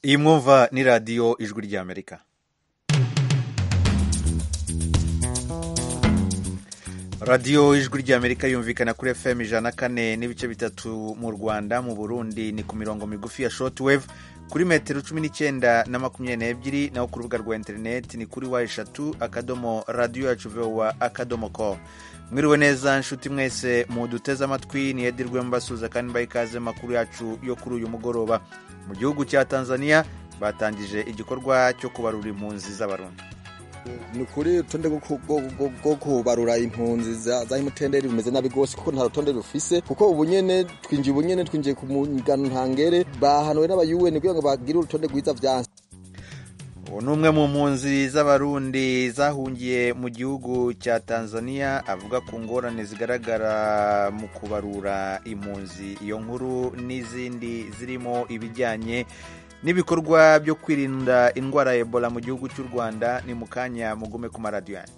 iyi mwumva ni radiyo ijwi ry'amerika radiyo ijwi ry'amerika yumvikana kuri fm ijana na kane n'ibice bitatu mu rwanda mu burundi ni ku mirongo migufi ya shortwave kuri metero cumi n'icyenda na makumyabiri n'ebyiri naho ku rubuga rwa interineti ni kuri wa eshatu akadomo radiyo yacu vowa akadomo ko mwiriwe neza nshuti mwese muduteze amatwi ni edirwe mbasuza kandi mbaye ikaze makuru yacu yo kuri uyu mugoroba mu gihugu cya tanzania batangije igikorwa cyo kubarura impunzi z'abarundi ni ukuri urutonde rwo kubarura impunzi za imutenderi rumeze nabi rwose kuko nta rutonde rufise kuko ubu nyene twinjiye ubu nyene twinjiye ku mugano ntangere bahanuwe n'abayuweni kugira ngo bagire urutonde rwiza vyanse ubu ni umwe mu mpunzi z'abarundi zahungiye mu gihugu cya tanzania avuga ku ngorane zigaragara mu kubarura impunzi iyo nkuru n'izindi zirimo ibijyanye n'ibikorwa byo kwirinda indwara ya ebola mu gihugu cy'u rwanda ni mu kanya mugume ku maradiyo yanyu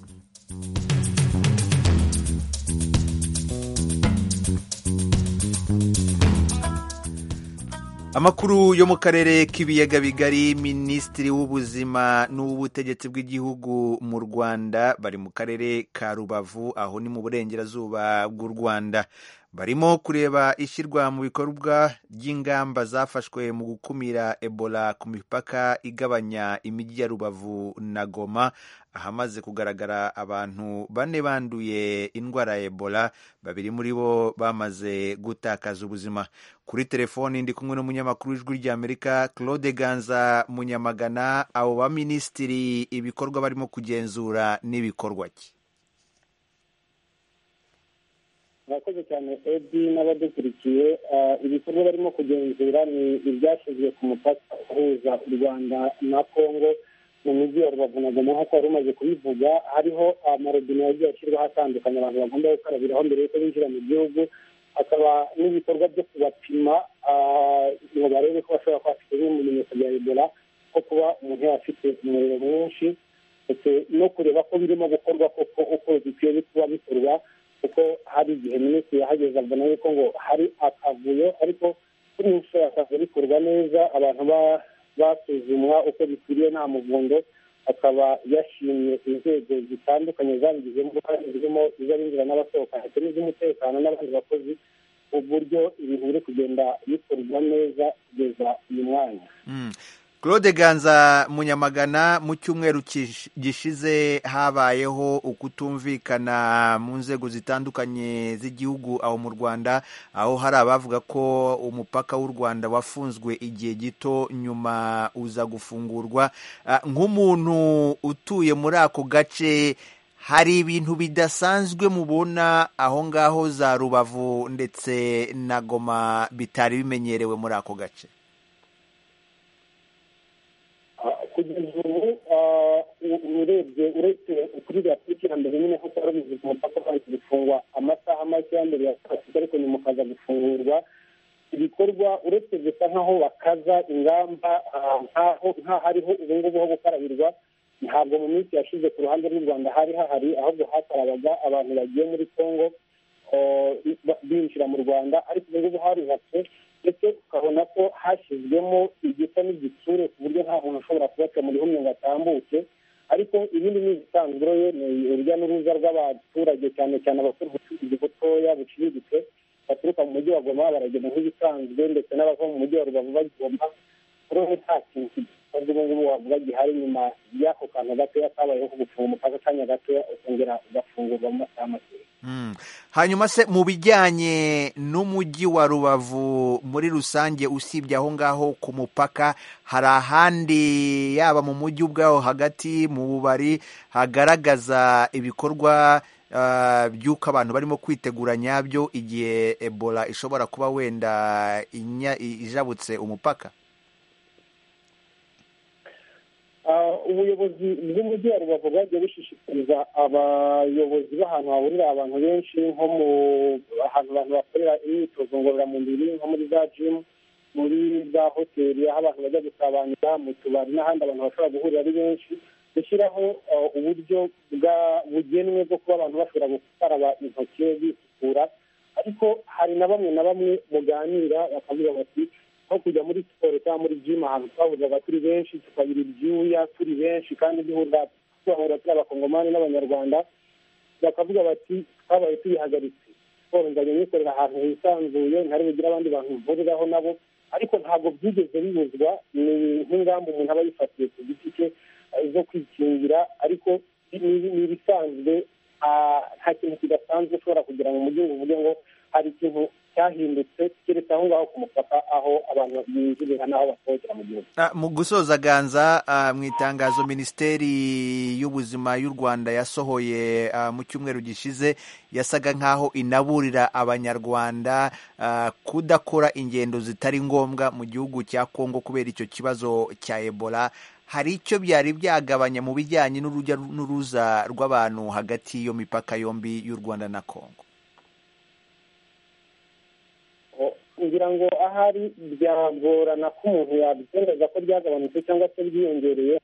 amakuru yo mu karere k'ibiyaga bigari minisitiri w'ubuzima n'uw'ubutegetsi bw'igihugu mu rwanda bari mu karere ka rubavu aho ni mu burengerazuba bw'u rwanda barimo kureba ishyirwa mu bikorwa ry'ingamba zafashwe mu gukumira ebola ku mipaka igabanya imijyi ya rubavu na goma ahamaze kugaragara abantu bane banduye indwara ya ebola babiri muri bo bamaze gutakaza ubuzima kuri telefoni ndi kumwe n'umunyamakuru w'ijwi ry'amerika claude ganza munyamagana abo baminisitiri ibikorwa barimo kugenzura n'ibikorwa ki murakoze cyane edi n'abadukurikiye ibikorwa barimo kugenzura ni ibyashyizwe ku mupaka uhuza u rwanda na congo mu mujyi wa rubavu na goma nk'uko wari umaze kubivuga hariho amarobine yagiye ashyirwaho atandukanye abantu bagomba gukarabiraho mbere y'uko binjira mu gihugu hakaba n'ibikorwa byo kubapima ngo barebe ko bashobora kuba bafite nk'ibimenyetso bya ebola nko kuba umuntu yaba afite umuriro mwinshi ndetse no kureba ko birimo gukorwa koko uko bikwiye kuba bikorwa kuko hari igihe minisitiri yahageze abona yuko ngo hari akavuyo ariko kuri iyi nshuro yakaza bikorwa neza abantu basuzumwa uko bikwiriye nta muvundo akaba yashimye inzego zitandukanye zabigizemo uruhare zirimo iz'abinjira n'abasohoka ndetse n'iz'umutekano n'abandi bakozi uburyo ibintu biri kugenda bikorwa neza kugeza uyu mwanya claude ganza munyamagana mu cyumweru gishize habayeho ukutumvikana mu nzego zitandukanye z'igihugu aho mu rwanda aho hari abavuga ko umupaka w'u rwanda wafunzwe igihe gito nyuma uza gufungurwa nk'umuntu utuye muri ako gace hari ibintu bidasanzwe mubona aho ngaho za rubavu ndetse na goma bitari bimenyerewe muri ako gace kugeza ubu urebye uretse kuri iriya tariki ya mbere nyine kuko wari ubizi ku mupaka ubanza gufungwa amasaha make ya mbere ya saa sita ariko nyuma ukaza gufungurwa ibikorwa uretse gusa nk'aho bakaza ingamba nk'aho hariho ubu ngubu ho gukarabirwa ntabwo mu minsi yashize ku ruhande rw'u rwanda hari hahari ahubwo hakarabaga abantu bagiye muri congo binjira mu rwanda ariko ubu ngubu harubatse ndetse ukabona ko hashyizwemo igisa n'igitsure ku buryo nta muntu ushobora kubaca muri humwe ngo atambuke ariko ibindi ni ibisanzwe ni urujya n'uruza rw'abaturage cyane cyane abakora ubucuruzi butoya buciriritse baturuka mu mujyi wa goma baragenda nk'ibisanzwe ndetse n'abava mu mujyi wa rubavu bagomba kuri ubu nta kintu kidasanzwe ubu ngubu wavuga gihari nyuma y'ako kantu gatoya kabayeho ko gufunga umupaka akanya gatoya ukongera ugafungurwa mu masaha makeya hanyuma se mu bijyanye n'umujyi wa rubavu muri rusange usibye aho ngaho ku mupaka hari ahandi yaba mu mujyi ubwaho hagati mu bubari hagaragaza ibikorwa by'uko abantu barimo kwitegura nyabyo igihe ebola ishobora kuba wenda ijabutse umupaka ubuyobozi bw'umujyi wa rubavu bwagiye bushishikariza abayobozi b'ahantu hahurira abantu benshi nko mu ahantu abantu bakorera imyitozo ngororamubiri nko muri za jimu muri za hoteli aho abantu bajya gusabanira mu tubari n'ahandi abantu bashobora guhurira ari benshi gushyiraho uburyo bugenwe bwo kuba abantu bashobora gukaraba intoki bisukura ariko hari na bamwe na bamwe muganira bakavuga bati nko kujya muri siporo cyangwa muri jimu ahantu twahuzaga turi benshi tukabira ibyuya turi benshi kandi duhura tuhahura turi abakongomani n'abanyarwanda bakavuga bati twabaye tubihagaritse siporo nzajya nyikorera ahantu hisanzuye ntari bugire abandi bantu mvuriraho nabo ariko ntabwo byigeze bibuzwa ni nk'ingamba umuntu aba yifatiye ku giti cye zo kwikingira ariko ni ibisanzwe nta kintu kidasanzwe ushobora kugira ngo umujyi uvuge ngo hari ikintu cyahindutse keretse aho ngaho ku mupaka aho abantu binjirira n'aho basohokera mu gihugu mu gusoza ganza mu itangazo minisiteri y'ubuzima y'u rwanda yasohoye mu cyumweru gishize yasaga nk'aho inaburira abanyarwanda kudakora ingendo zitari ngombwa mu gihugu cya kongo kubera icyo kibazo cya ebola hari icyo byari byagabanya mu bijyanye n'urujya n'uruza rw'abantu hagati y'iyo mipaka yombi y'u rwanda na kongo ngira ngo ahari byagorana ko umuntu yabyemeza ko byagabanutse cyangwa se byiyongereye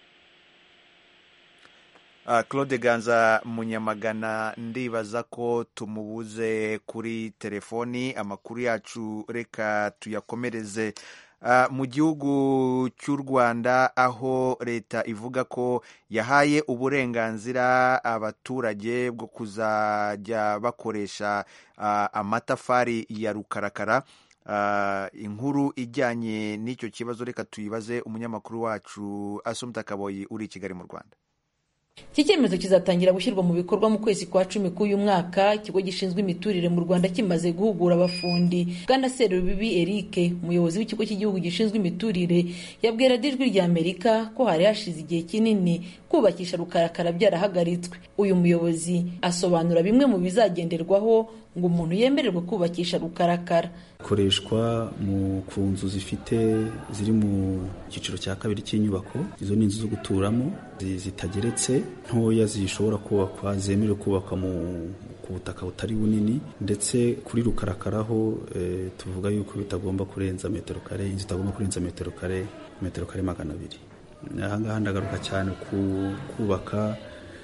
claude ganza munyamagana ndibaza ko tumubuze kuri telefoni amakuru yacu reka tuyakomereze mu gihugu cy'u rwanda aho leta ivuga ko yahaye uburenganzira abaturage bwo kuzajya bakoresha amatafari ya rukarakara inkuru ijyanye n'icyo kibazo reka tuyibaze umunyamakuru wacu asumta kaboyi uri i kigali mu rwanda iki cyemezo kizatangira gushyirwa mu bikorwa mu kwezi kwa cumi k'uyu mwaka ikigo gishinzwe imiturire mu rwanda kimaze guhugura abafundi bwana serubibi eric umuyobozi w'ikigo cy'igihugu gishinzwe imiturire yabwira ijwi rya amerika ko hari hashize igihe kinini kubakisha rukarakara byarahagaritswe uyu muyobozi asobanura bimwe mu bizagenderwaho ngo umuntu yemererwe kubakisha rukarakara ikoreshwa mu ku nzu zifite ziri mu cyiciro cya kabiri cy'inyubako izo ni inzu zo guturamo zitageretse ntoya zishobora kubakwa zemerewe kubakwa mu ku butaka butari bunini ndetse kuri rukarakaraho e, tuvuga yuko bitagomba kurenza metero kare inzu itagomba kurenza metero kare metero kare magana abiri ahangaha ndagaruka cyane ku kubaka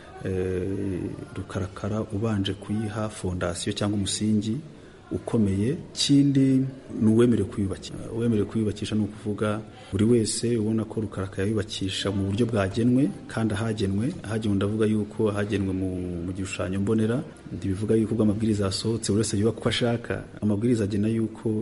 rukarakara ubanje kuyiha fondasiyo cyangwa umusingi ukomeye ikindi ni uwemerewe kuyubakisha uwemerewe kuyubakisha ni ukuvuga buri wese ubona ko rukarakara yubakisha mu buryo bwagenwe kandi ahagenwe ahagenwe ndavuga yuko ahagenwe mu gishushanyo mbonera ntibivuga yuko ubwo amabwiriza yasohotse buri wese yubaka uko ashaka amabwiriza agena yuko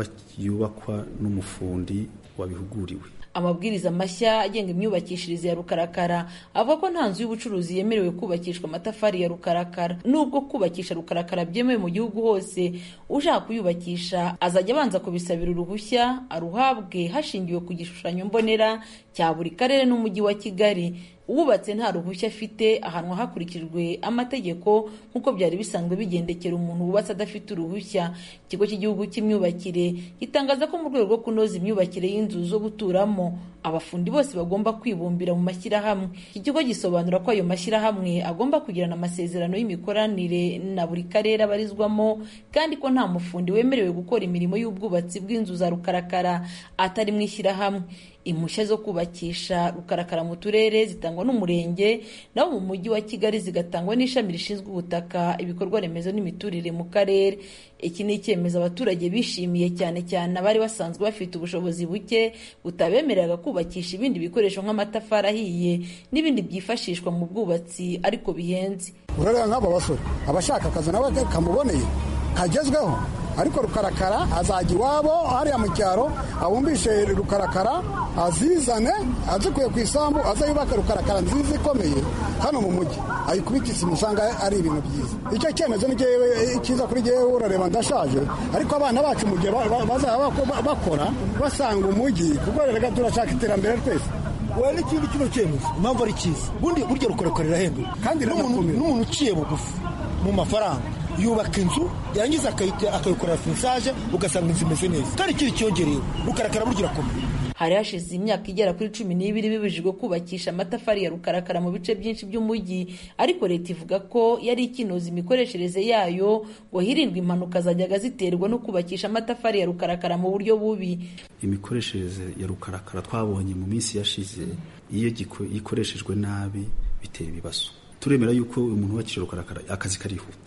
yubakwa n'umufundi wabihuguriwe amabwiriza mashya agenga imyubakishirize ya rukarakara avuga ko nta nzu y'ubucuruzi yemerewe kubakishwa amatafari ya rukarakara nubwo kubakisha rukarakara byemewe mu gihugu hose ushaka kuyubakisha azajya abanza kubisabira uruhushya aruhabwe hashingiwe ku gishushanyo mbonera cya buri karere n'umujyi wa kigali uwubatse nta ruhushya afite ahanwa hakurikijwe amategeko nk'uko byari bisanzwe bigendekera umuntu wubatse adafite uruhushya ikigo cy'igihugu cy'imyubakire gitangaza ko mu rwego rwo kunoza imyubakire y'inzu zo guturamo abafundi bose bagomba kwibumbira mu mashyirahamwe iki kigo gisobanura ko ayo mashyirahamwe agomba kugirana amasezerano y'imikoranire na buri karere abarizwamo kandi ko nta mufundi wemerewe gukora imirimo y'ubwubatsi bw'inzu za rukarakara atari mu ishyirahamwe impushya zo kubakisha rukarakara mu turere zitangwa n'umurenge naho mu mujyi wa kigali zigatangwa n'ishami rishinzwe ubutaka ibikorwa remezo n'imiturire mu karere iki ni icyemezo abaturage bishimiye cyane cyane abari basanzwe bafite ubushobozi buke butabemereraga kubakisha ibindi bikoresho nk'amatafari ahiye n'ibindi byifashishwa mu bwubatsi ariko bihenze urareba nk'aba basore abashaka akazi nawe kamuboneye kagezweho ariko rukarakara azajya iwabo hariya mu cyaro abumbishe rukarakara azizane azikuye ku isambu aze yubake rukarakara nziza ikomeye hano mu mujyi ayikubita isima usanga ari ibintu byiza icyo cyemezo ni cyiza kuri jyewe urareba ndashaje ariko abana bacu mu gihe bazaba bakora basanga umujyi kuko reka turashaka iterambere twese wowe n'ikindi kino cyemezo impamvu ari cyiza ubundi burya rukarakara irahenduka kandi n'umuntu uciye bugufi mu mafaranga yubaka inzu yarangiza akayikorera finisaje ugasanga inzu imeze neza kandi ikindi cyongereye rukarakara burya irakomeye hari hashize imyaka igera kuri cumi n'ibiri bibujijwe kubakisha amatafari ya rukarakara mu bice byinshi by'umujyi ariko leta ivuga ko yari ikinoza imikoreshereze yayo ngo hirindwe impanuka zajyaga ziterwa no kubakisha amatafari ya rukarakara mu buryo bubi imikoreshereze ya rukarakara twabonye mu minsi yashize iyo ikoreshejwe nabi bitera ibibazo turemera yuko umuntu wubakisha rukarakara akazi karihuta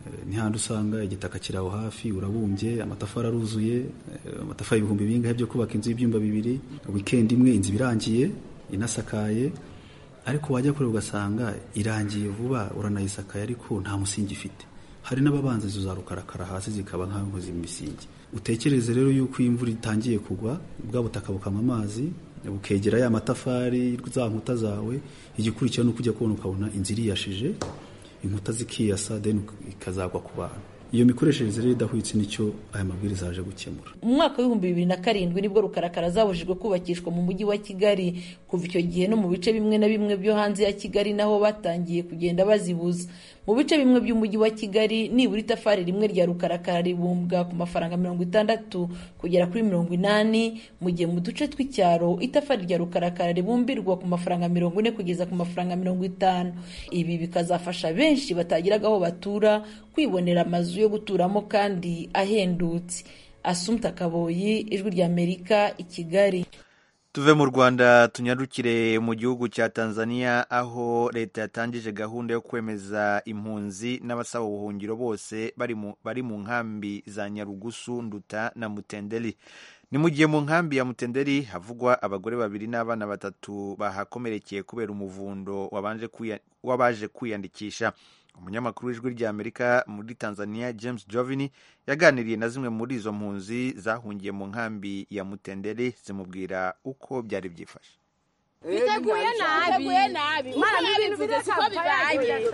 ntihandi usanga igitaka kiri aho hafi urabumbye amatafari aruzuye amatafari ibihumbi bingahe byo kubaka inzu y'ibyumba bibiri wikendi imwe inzu irangiye inasakaye ariko wajya kure ugasanga irangiye vuba uranayisakaye ariko nta musingi ifite hari n'ababanza inzu za rukarakara hasi zikaba nk'aho nkoze imisingi utekereze rero yuko iyo imvura itangiye kugwa bwa butaka bukama amazi bukegera ya matafari za nkuta zawe igikurikira ni uko ujya kubona ukabona inzu iriyashije inkuta zikiyasa deni ikazagwa ku bantu iyo mikoreshereze rero idahwitse nicyo aya mabwiriza yaje gukemura mu mwaka w'ibihumbi bibiri na karindwi nibwo rukarakara zabujijwe kubakishwa mu mujyi wa kigali kuva icyo gihe no mu bice bimwe na bimwe byo hanze ya kigali naho batangiye kugenda bazibuza mu bice bimwe by'umujyi wa kigali nibura itafari rimwe rya rukarakara ribumbwa ku mafaranga mirongo itandatu kugera kuri mirongo inani mu gihe mu duce tw'icyaro itafari rya rukarakara ribumbirwa ku mafaranga mirongo ine kugeza ku mafaranga mirongo itanu ibi bikazafasha benshi batagiraga aho batura kwibonera amazu yo guturamo kandi ahendutse asumta kaboyi ijwi ry'amerika i kigali tuve mu rwanda tunyarukire mu gihugu cya tanzania aho leta yatangije gahunda yo kwemeza impunzi n'abasaba ubuhungiro bose bari mu nkambi za nyarugusu nduta na mutenderi ni mu gihe mu nkambi ya mutenderi havugwa abagore babiri n'abana batatu bahakomerekeye kubera umuvundo w'abaje kwiyandikisha umunyamakuru w'ijwi ry'amerika muri tanzania james jovini yaganiriye na zimwe muri izo mpunzi zahungiye mu nkambi ya mutenderi zimubwira uko byari byifashe biteguye nabi mana ntibivuze siko bibaye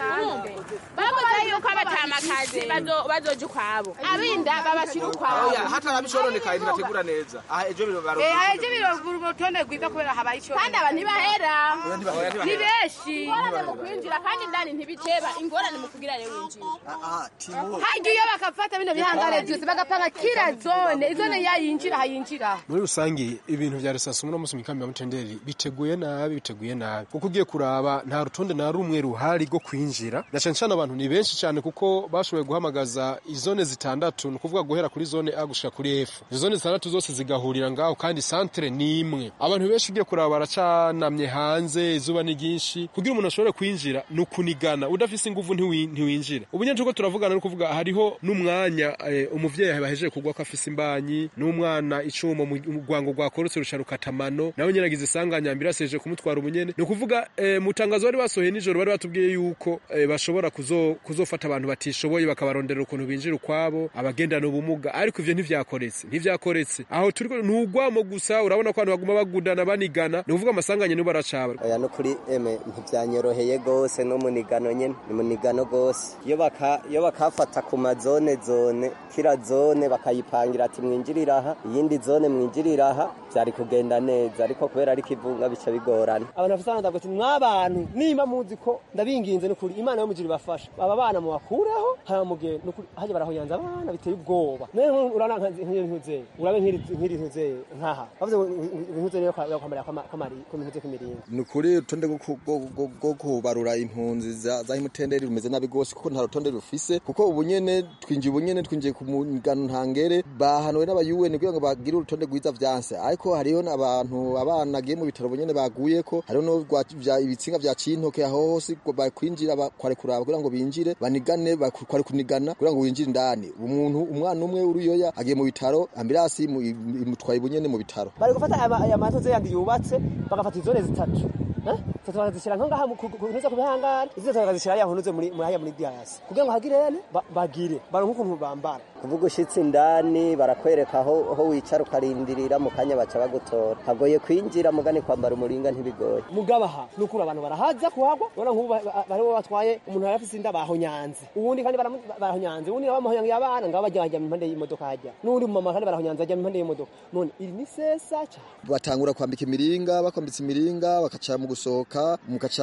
bavuze yuko abatamakazi bazoja ukwabo abinda babashira ukwabo hata abishononekaye ntibategura neza aha ejo biro baro ejo biro urutonde rwiza kubera habaye icyo kandi aba ntibahera ni benshi ingorane mu kwinjira kandi indani ntibiceba ingorane mu kugira rero winjira hajya iyo bakafata bino bihangare byose bagapanga kila zone izone yayinjira hayinjira muri rusange ibintu vya resansi uno munsi mu kambi ya mutenderi biteguye nabi biteguye nabi kuko ugiye kuraba nta rutonde na rumwe ruhari rwo kwinjira na cyane cyane abantu ni benshi cyane kuko bashoboye guhamagaza izone zitandatu ni ukuvuga guhera kuri zone A gushika kuri F izo zone zitandatu zose zigahurira ngaho kandi santere ni imwe abantu benshi ugiye kuraba baracanamye hanze izuba ni ryinshi kugira umuntu ashobore kwinjira ni ukunigana udafise inguvu ntiwinjira ubu nyine turiko turavugana no kuvuga hariho n'umwanya eh, umuvyeyi bahejeje kugwa ko afise imbanyi n'umwana icuma mu rwango rwakorotse rusha rukatamano nawe nyene agize isanganya ambirase yeje kumutwara ubunyene ni ukuvuga eh, mu tangazo bari basohoye nijoro bari batubwiye yuko eh, bashobora kuzo, kuzofata abantu batishoboye bakabarondera ukuntu binjira ukwabo abagendana ubumuga ariko ivyo ntivyakoretse ntivyakoretse aho turiko ntugwamo gusa urabona ko abantu baguma bagudana banigana ni ukuvuga amasanganya nibo baracaba oya no kuri eme ntivyanyoroheye gose no munigano nyene ni munigano gose iyo baka iyo bakafata ku mazone zone kila zone bakayipangira ati mwinjirira aha iyindi zone mwinjirira aha vyari kugenda neza ariko kubera ari kivunga bica bigorana abantu bafite abana ndavuga ati mwabantu nimba muzi ko ndabinginze nukuri imana yo mujiri bafasha aba bana mubakureho haramuge nukuri haje barahoyanza abana biteye ubwoba none urana nk'iyo ntuze urabe nk'iri ntuze nkaha bavuze ngo ntuze niyo kwamarira kwamari ko ntuze kwimiringa ni ukuri urutonde rwo kubarura impunzi za imutenderi rumeze nabi rwose kuko nta rutonde rufise kuko ubu nyene twinjiye ubu nyene twinjiye ku mugano ntangere bahanuwe n'abayuweni kugira ngo bagire urutonde rwiza vyanse ariko hariho n'abantu abana agiye mu bitaro nyene baguye ko hariho no ibitsinga vya cintoke aho hose bakwinjira kware kuraba kugira ngo binjire banigane kware kunigana kugira ngo winjire indani umuntu umwana umwe uruyoya agiye mu bitaro ambirasi imutwaye ubunyene mu bitaro bari gufata aya matoze yandi yubatse bagafata izone zitatu tatu bakazishyira nko ngaha kunuze ku bihangare izindi bakazishyira hariya hunuze muri hariya muri diasi kugira ngo hagire ne bagire baronke ukuntu bambara kuvuga ushitse indani barakwereka aho aho wicara ukarindirira mu kanya baca bagutora hagoye kwinjira mugani kwambara umuringa ntibigoye mugabaha nukuri abantu barahaza kuhagwa ubona nk'ubu bariho batwaye umuntu yari afise inda bahonyanze ubundi kandi barahonyanze ubundi bamuhonyangiye abana ngabo bajya bajya impande y'imodoka hajya n'undi mu mama kandi barahonyanze ajya impande y'imodoka none iri ni sesa cyane batangura kwambika imiringa bakwambitse imiringa bakaca mu gusohoka mukaca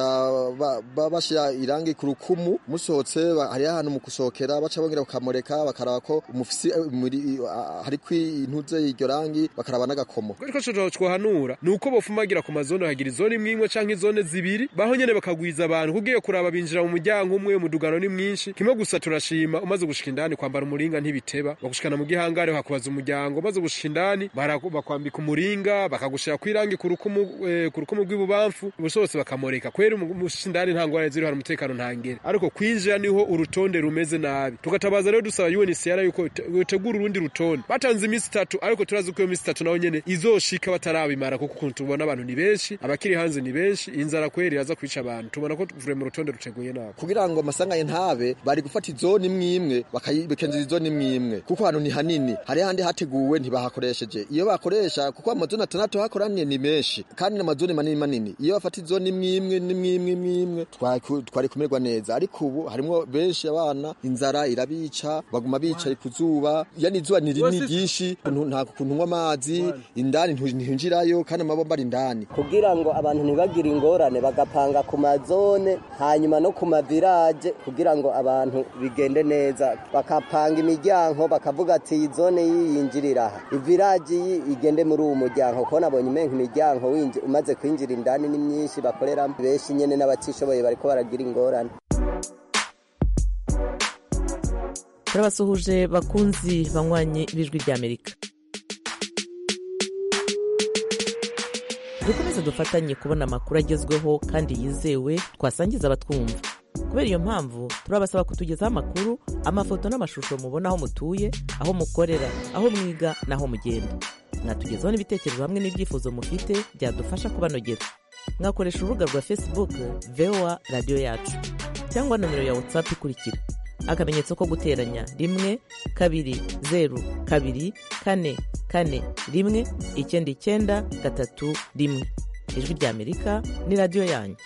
bashyira irangi ku rukumu musohotse hariho ahantu mu gusohokera baca bongera bakamureka bakaraba ko umufisi muri hari kwintuze y'iryo rangi bakaraba n'agakomo ariko cyo twohanura ni uko bofumagira ku mazone hagira izone imwe imwe canke izone zibiri baho nyene bakagwiza abantu kugiye kuraba binjira mu muryango umwe umudugano ni mwinshi kimwe gusa turashima umaze gushika indani kwambara umuringa ntibiteba bagushikana mu gihangare hakubaza umuryango umaze gushika indani bakwambika umuringa bakagushira kwirangi ku rukumu eh, ku rukumu rw'ibubamfu bose bakamoreka kwera umushika indani nta ngorane ziri hari umutekano ntangere ariko kwinjira niho urutonde rumeze nabi tugatabaza rero dusaba UNHCR yuko yotegura urundi rutonde batanze iminsi itatu ariko turazi ko iyo minsi itatu naho nyene izoshika batarabimara kuko ukuntu tubona abantu ni benshi abakiri hanze ni benshi inzara kweri yaza kwica abantu tubona ko vure mu rutonde ruteguye nabi kugira ngo amasanganye ntabe bari gufata izoni imwe imwe bakayibekenzera izoni imwe imwe kuko hano ni hanini hari handi hateguwe ntibahakoresheje iyo bakoresha kuko amazoni atandatu hakoraniye ni menshi kandi n'amazoni manini manini iyo bafata izoni imwe imwe n'imwe imwe imwe imwe twari kumererwa neza ariko ubu harimo benshi abana inzara irabica baguma bicaye ku zuba yani izuba ni rinini ryinshi nta kuntu unywa amazi indani ntihinjirayo kandi amabomba ari indani kugira ngo abantu ntibagire ingorane bagapanga ku mazone hanyuma no ku mavirage kugira ngo abantu bigende neza bakapanga imiryango bakavuga ati iyi zone yiyinjirira aha ivirage iyi igende muri uwo muryango kuko nabonye umenga imiryango umaze kwinjira indani ni myinshi bakoreramo benshi nyene n'abatishoboye bariko baragira ingorane turabasuhuje bakunzi banywanyi b'ijwi ry'amerika dukomeze dufatanye kubona amakuru agezweho kandi yizewe twasangiza abatwumva kubera iyo mpamvu turabasaba kutugezaho amakuru amafoto n'amashusho mubona aho mutuye aho mukorera aho mwiga n'aho mugenda mwatugezaho n'ibitekerezo hamwe n'ibyifuzo mufite byadufasha kubanogera mwakoresha urubuga rwa facebook voa radiyo yacu cyangwa nomero ya whatsapp ikurikira akamenyetso ko guteranya rimwe kabiri zeru kabiri kane kane rimwe icyenda icyenda gatatu rimwe ijwi ry'amerika ni radiyo yanyu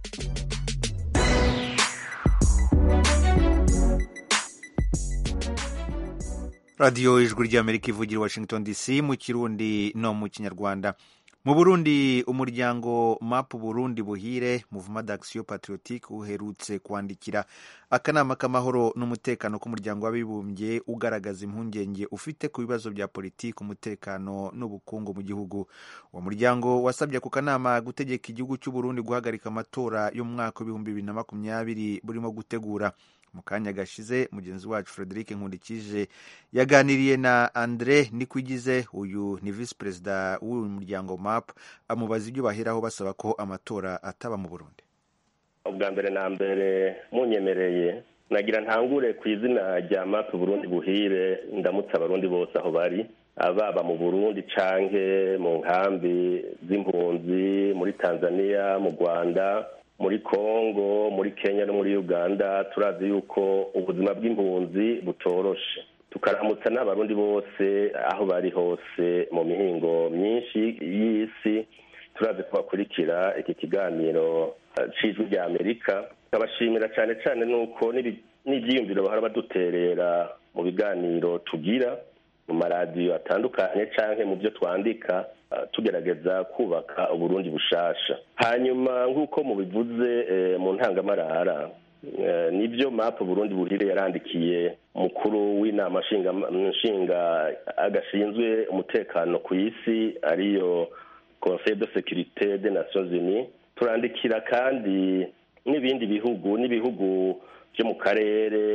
radiyo ijwi ry'amerika ivugira i washington dc mu kirundi no mu kinyarwanda mu burundi umuryango mapu burundi buhire muvuma d'action patriotique uherutse kwandikira akanama k'amahoro n'umutekano k'umuryango w'abibumbye ugaragaza impungenge ufite ku bibazo bya politiki umutekano n'ubukungu mu gihugu uwo muryango wasabye ku kanama gutegeka igihugu cy'u Burundi guhagarika amatora y'umwaka w'ibihumbi bibiri na makumyabiri burimo gutegura mu kanya gashize mugenzi wacu frederic nkundikije yaganiriye na andre nikwigize uyu ni visi perezida w'uyu muryango map amubaza ibyo baheraho basaba ko amatora ataba mu burundi ubwa mbere na mbere munyemereye nagira ntangure ku izina rya map burundi buhire ndamutse abarundi bose aho bari baba mu burundi canke mu nkambi z'impunzi muri tanzania mu rwanda muri congo muri kenya no muri uganda turazi yuko ubuzima bw'impunzi butoroshe tukaramutsa n'abarundi bose aho bari hose mu mihingo myinshi y'isi turazi ko bakurikira iki kiganiro c'ijwi rya amerika nkabashimira cyane cyane nuko n'ibyiyumviro bahora baduterera mu biganiro tugira mu maradiyo atandukanye canke mu byo twandika tugerageza kubaka uburundi bushasha hanyuma nk'uko mubivuze mu ntangamarara nibyo mapu burundi buhire yarandikiye mukuru w'inama nshinga agashinzwe umutekano ku isi ariyo conseil de sécurité des nations unies turandikira kandi n'ibindi bihugu n'ibihugu byo mu karere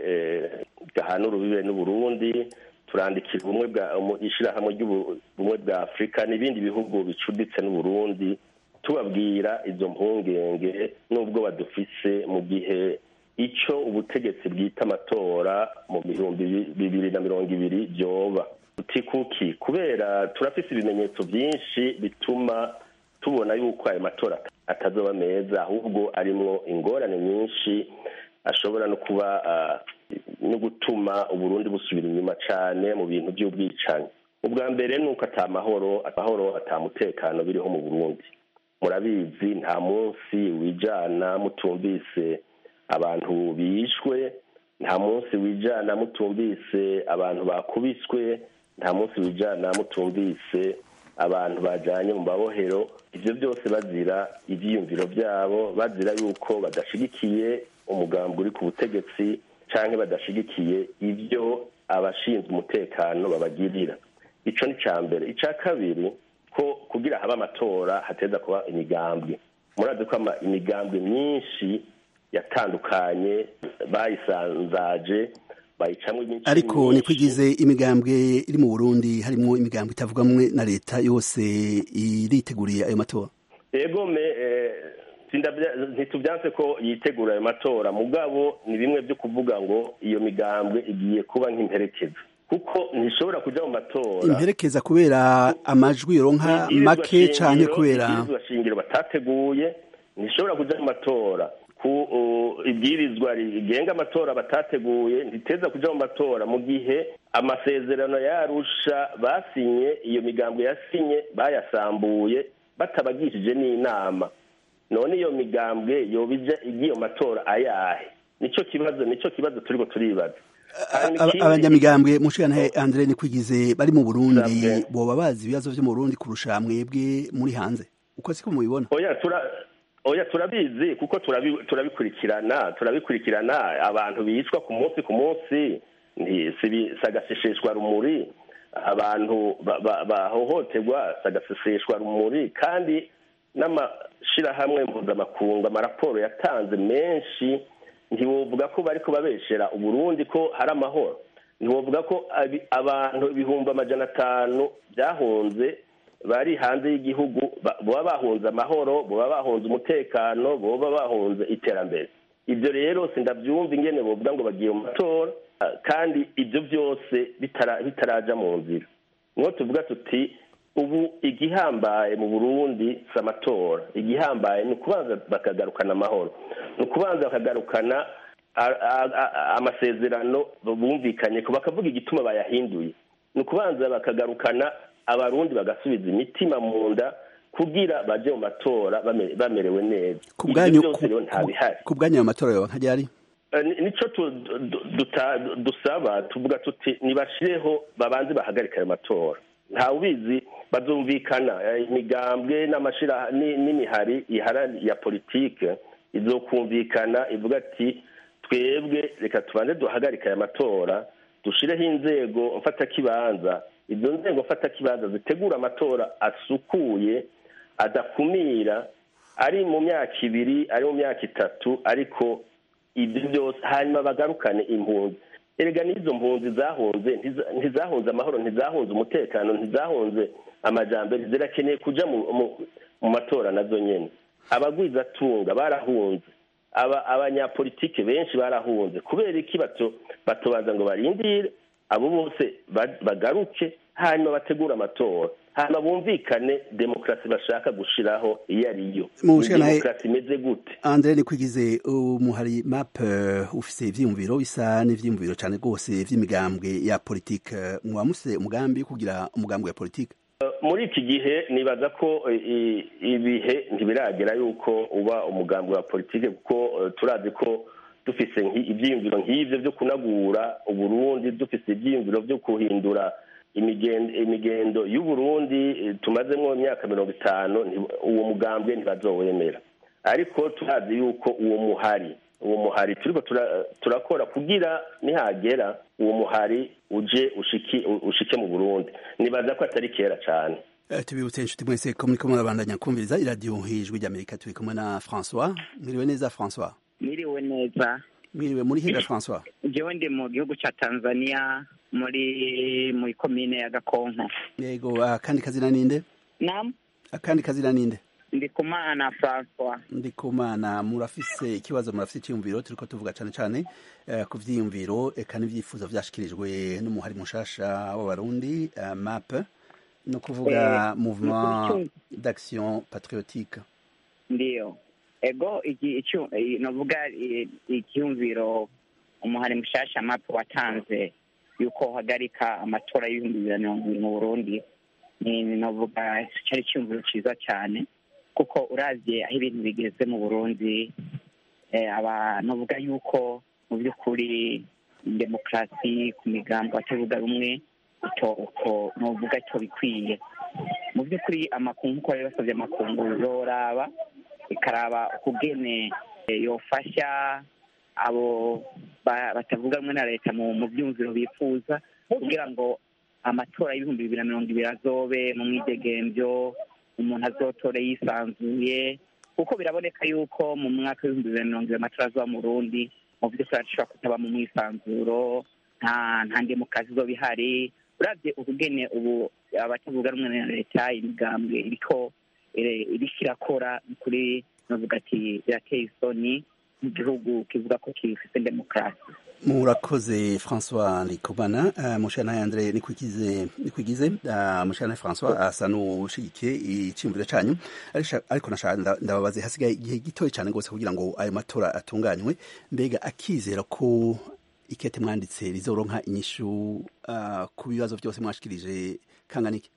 gahana urubibe n'uburundi turandikira ubumwe bwa ishyirahamwe ry'ubumwe bwa afurika n'ibindi bihugu bicuditse n'uburundi tubabwira izo mpungenge n'ubwo badufise mu gihe icyo ubutegetsi bwita amatora mu bihumbi bibiri na mirongo ibiri byoba kuki kubera turafise ibimenyetso byinshi bituma tubona yuko ayo matora atazoba meza ahubwo arimwo ingorane nyinshi ashobora no kuba no gutuma uburundi busubira inyuma cyane mu bintu by'ubwicanyi ubwa mbere ni uko atamahoro amahoro atamutekano biriho mu burundi murabizi nta munsi wijana mutumvise abantu bishwe nta munsi wijana mutumvise abantu bakubiswe nta munsi wijana mutumvise abantu bajyanye mu mabohero ibyo byose bazira ibyiyumviro byabo bazira yuko badashyigikiye umugambi uri ku butegetsi cyangwa badashyigikiye ibyo abashinzwe umutekano babagirira ico ni ca mbere ica kabiri ko kugira habe amatora hateza kuba imigambwe murazi ko ama- imigambwe myinshi yatandukanye bayisanzaje bayicamwo imico ariko myinshi. niko igize imigambwe iri mu burundi harimo imigambwe itavugamwe na leta yose iriteguriye ayo matora ego me eh, sindavya- ntituvyanse ko yitegura ayo matora mugabo ni bimwe vyo kuvuga ngo iyo migambwe igiye kuba nk'imperekeza kuko ntishobora kuja mu matora imperekeza kubera amajwi yoronka Ibwirizwa make canke shingiro- kubera ibwirizwa shingiro batateguye ntishobora kuja mu matora ku uh, ibwirizwa rigenga amatora batateguye ntiteza kuja mu matora mu gihe amasezerano yarusha basinye iyo migambwe yasinye bayasambuye batabagishije n'inama none iyo migambwe yobija igiye mu matora ayahe nico kibazo nico kibazo turiko turibaza Hanyuma Aba- ikindi- abanyamigambwe mushikana Andre Nikwigize bari mu Burundi Sabwe. boba bazi ibibazo vyo mu Burundi kurusha mwebwe muri hanze uko siko mubibona oya tura oya turabizi kuko turabi- turabikurikirana turabikurikirana abantu bicwa ku munsi ku munsi nti- sibi- sagaseseshwa rumuri abantu ba- ba- bahohoterwa sagaseseshwa rumuri kandi n'amashirahamwe mpuzamakungu amaraporo yatanze menshi ntiwovuga ko bariko babeshera uburundi ko hari amahoro ntiwovuga ko abi- abantu ibihumbi amajana atanu byahunze bari hanze y'igihugu ba- boba bahunze amahoro boba bahunze umutekano boba bahunze iterambere ibyo rero sindabyumva ingene bovuga ngo bagiye mu matora ah, kandi ibyo byose bitara- bitaraja mu nzira niho tuvuga tuti ubu igihambaye mu burundi si amatora igihambaye ni ukubanza bakagarukana amahoro ni ukubanza bakagarukana a- a- a- amasezerano bumvikanye ko bakavuga igituma bayahinduye ni ukubanza bakagarukana abarundi bagasubiza imitima mu nda kugira baje mu matora bame- bamerewe neza ku ibyo bwanyu byose rero ntabihari ku bwanyu ayo matora yoba nka ryari Eh, ni- nico tu- du- duta- dusaba tuvuga tuti nibashireho babanze bahagarika ayo matora ntawe ubizi bazumvikana eh, imigambwe n'amashira ni- n'imihari ihara ya politike izokumvikana ivuga ati twebwe reka tubanze duhagarika aya matora dushireho inzego mfatakibanza izo nzego mfatakibanza zitegura amatora asukuye adakumira ari mu myaka ibiri ari mu myaka itatu ariko ibyo byose hanyuma bagarukane impunzi erega n'izo mpunzi zahunze ntiza- ntizahunze amahoro ntizahunze umutekano ntizahunze amajambere zirakeneye kuja mu, mu, mu matora nazo nyene abagwizatunga barahunze aba abanyapolitike benshi barahunze kubera iki bato batobaza ngo barindire abo bose ba- bagaruke hanyuma bategure amatora hanyuma bumvikane demokarasi bashaka gushiraho iyo ari yo Mu Ni bushikanahe- demokarasi imeze gute Andre Nikwigize umuhari map eh, ufise ivyiyumviro bisa n'ivyiyumviro cane rwose vy'imigambwe ya politique mwa muse umugambi wo kugira umugambwe wa politique muri iki gihe nibaza ko eh, i- ibihe ntibiragera yuko uba umugambi wa politike kuko eh, turazi ko dufise nki- ivyiyumviro nk'ivyo vyo kunagura uburundi dufise ivyiyumviro vyo guhindura imigendo imigendo y'uburundi eh, tumazemwo imyaka mirongo itanu nti- uwo mugambwe ntibazowemera ariko turazi yuko uwo muhari uwo muhari turiko tura- turakora kugira nihagera uwo muhari uje ushiki ushike mu burundi nibaza ko atari kera cane Eh, tubibutse inshuti mwese ko muriko murabandanya kumviriza iradiyo hijwi ry'amerika turi kumwe na françois mwiriwe neza françois Mwiriwe neza mwiriwe muri hega françois jewe ndi mu gihugu ca tanzania muri muri komine ya gakonko yego akandi kazina ninde nam akandi kazina ninde ndi kumana francois ndikumana murafise ikibazo murafise icyiyumviro turiko tuvuga cane cane eh, ku vyiyumviro eka n'ivyifuzo vyashikirijwe n'umuhari mushasha w'abarundi eh, map no kuvuga Eh, mouvement nukuri d'action patriotique ndiyo ego iki icu i- novuga i- icyumviro umuhari mushasha mapu watanze yuko uhagarika amatora y'ibihumbi bibiri na mirongo ibiri mu burundi ni ni novuga cyari icyumviro ciza cyane kuko uravye aho ibintu bigeze mu burundi eh, aba novuga yuko mu by'ukuri demokarasi ku migambo atavuga rumwe ito uko novuga ito bikwiye mu by'ukuri amakungu nk'uko bari basabye amakungu yoraba ikaraba ukugene eh, yofasha abo ba- batavuga rumwe na leta mu mu byumviro bifuza kugira ngo amatora y'ibihumbi bibiri na mirongo ibiri azobe mu mwidegemvyo umuntu azotore yisanzuye kuko biraboneka yuko mu mwaka w'ibihumbi bibiri na mirongo ibiri amatora azoba mu Burundi mu by'ukuri ashobora kutaba mu mwisanzuro nta nta demokarasi izoba ihari uravye ubugene ubu abatavuga rumwe na leta imigambwe iriko ire- iriko irakora kuri novuga ati birateye isoni mu gihugu kivuga ko gifite demokarasi murakoze françois ndikumana uh, mushana andre nikwigize nikwigize uh, mushana françois asa n'ushigikiye iciyumviro canyu Arisha- ariko nashaka nda- ndababaze hasigaye igihe gitoya cane gose kugira ngo ayo matora atunganywe mbega akizera ko ikete mwanditse rizoronka inyishu uh, ku bibazo byose mwashikirije kanganiki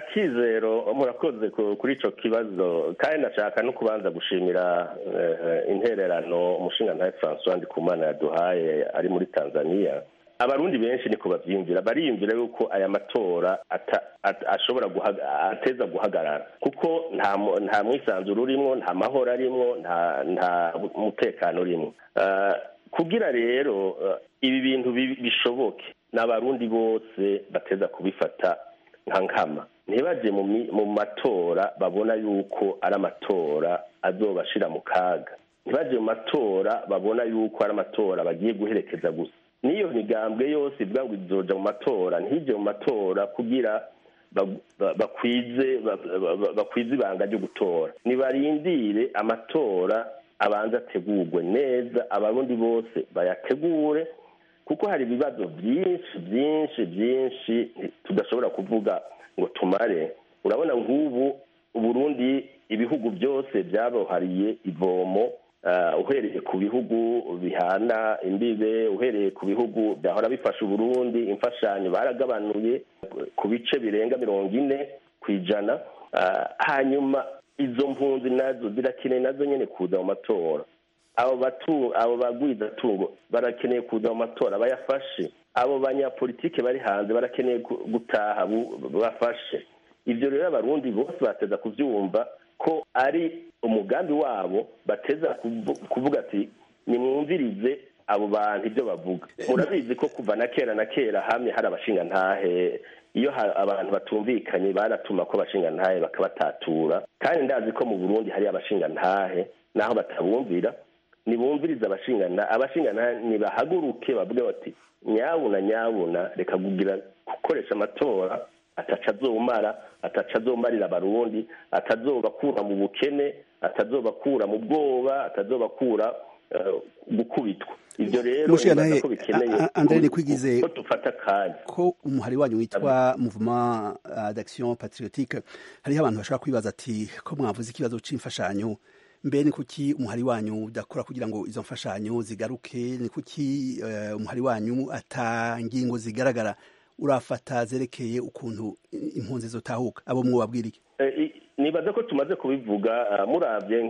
akizero murakoze ku- kuri ico kibazo kandi nashaka no kubanza gushimira eh, intererano umushingantahe francois ndikumana yaduhaye ari muri tanzania abarundi benshi niko bavyiyumvira bariyumvira yuko aya matora ata- at- ashobora guhaga- ateza guhagarara kuko nta mu- nta mwisanzuro urimwo nta mahoro arimwo nta nta mutekano urimwo Ah, kugira rero eh, ibi bintu bi- bishoboke n'abarundi bose bateza kubifata nka nkama ntibaje mu mi- mu matora babona yuko ari amatora azobashira mu kaga ntibaje mu matora babona yuko ari amatora bagiye guherekeza gusa n'iyo migambwe yose ivuga ngo izoja mu matora ntije mu matora kugira ba- ba- bakwize ba- ba- ba- bakwize ibanga ryo gutora nibarindire amatora abanza ategurwe neza abarundi bose bayategure kuko hari ibibazo byinshi byinshi byinshi tudashobora kuvuga ngo tumare urabona nk'ubu uburundi ibihugu byose byabohariye ivomo ah, uhereye ku bihugu bihana imbibe uhereye ku bihugu byahora bifasha uburundi imfashanyo baragabanuye ku bice birenga mirongo ine ku ijana Ah, hanyuma izo mpunzi nazo zirakeneye nazo nyine kuza mu matora abo batu abo bagwizatungo barakeneye kuza mu matora bayafashe abo banyapolitike bari hanze barakeneye gu- gutaha bu- bafashe ibyo rero abarundi bose bateza kubyumva ko ari umugambi wabo bateza kuvu- kuvuga ati nimwumvirize abo bantu ibyo bavuga murabizi ko kuva na kera na kera hamwe hari abashingantahe iyo ha- abantu batumvikanye baratuma ko abashingantahe bakabatatura kandi ndazi ko mu burundi hari abashingantahe naho batabumvira nibumviriza abashingana abashingana nibahaguruke bavuge bati nyabuna nyabuna reka kugira gukoresha amatora ataca azomara ataca azomarira abarundi atazobakura mu bukene atazobakura mu bwoba atazobakura eh, gukubitwa ibyo rero Mushira nibaza naye, ko bikeneye a- a- Andre Nikwigize, ko dufata akanya ko umuhari wanyu witwa mouvement uh, d'action patriotique hariho abantu bashobora kwibaza ati ko mwavuze ikibazo c'imfashanyo mbe ni kuki umuhari wanyu udakora kugira ngo izo mfashanyo zigaruke ni kuki uh, umuhari wanyu ata ngingo zigaragara urafata zerekeye ukuntu impunzi zotahuka abo mwobabwira iki Eh, i- nibaza ko tumaze kubivuga ah, muravye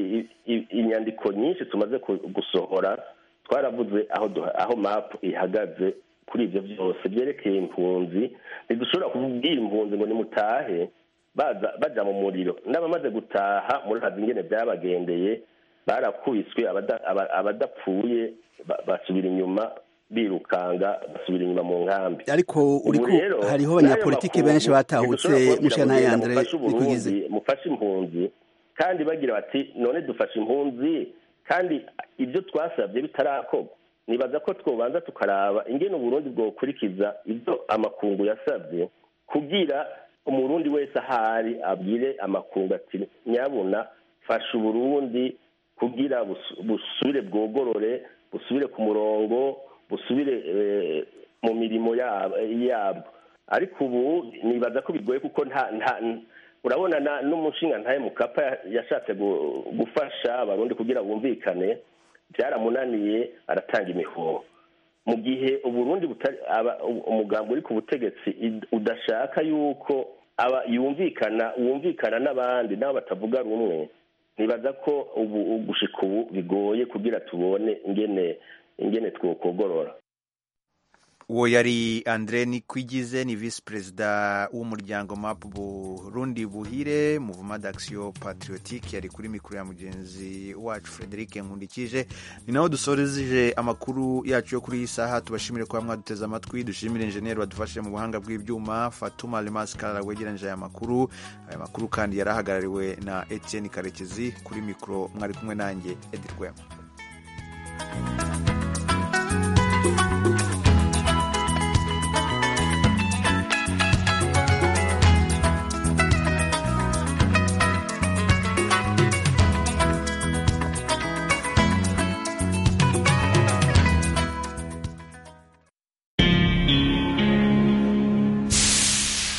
nk'inyandiko nyinshi tumaze ku- gusohora twaravuze aho duha- aho map ihagaze kuri ivyo vyose vyerekeye impunzi ntidushobora kubwira impunzi ngo nimutahe baza baja mu muriro n'abamaze gutaha murazi ingene vyabagendeye barakubiswe abada- aba- abadapfuye ba- basubira inyuma birukanga basubira inyuma mu nkambi ariko Ubu uriko rero, hariho n'ayo abanyapolitike makungu benshi batahutse ntidushobora kubabwira mushana ngo yandre mufashe Uburundi, nikwigize mufashe impunzi kandi bagira bati none dufashe impunzi kandi ibyo twasabye bitarakorwa nibaza ko twobanza tukaraba ingene uburundi bwokurikiza ibyo amakungu yasabye kugira umurundi wese ahari abwire amakungu ati nyabuna fasha uburundi kugira busu- busubire bwogorore busubire ku murongo busubire eh, mu mirimo yab- yabwo ariko ubu nibaza ko bigoye kuko nta nta urabona na- n'umushinga ntaye mukapa ya- yashatse gu- gufasha abarundi kugira bumvikane byaramunaniye aratanga imihoho mu gihe uburundi butari aba- umugambi uri ku butegetsi id- udashaka yuko aba yumvikana wumvikana n'abandi n'abo batavuga rumwe nibaza ko ubu gushika ubu bigoye kugira tubone ingene ingene twokogorora uwo yari andre nikwigize ni visi perezida w'umuryango map burundi buhire muvuma d'action patriotique yari kuri mikoro ya mugenzi wacu frederic nkundikije ni naho dusoreje amakuru yacu yo kuri iyi saha tubashimire kuba mwaduteze amatwi dushimire injeniyeri wadufashije mu buhanga bw'ibyuma fatuma lemas karara wegeranyije aya makuru aya makuru kandi yari ahagarariwe na etienne karekezi kuri mikoro mwari kumwe nanjye edi rwema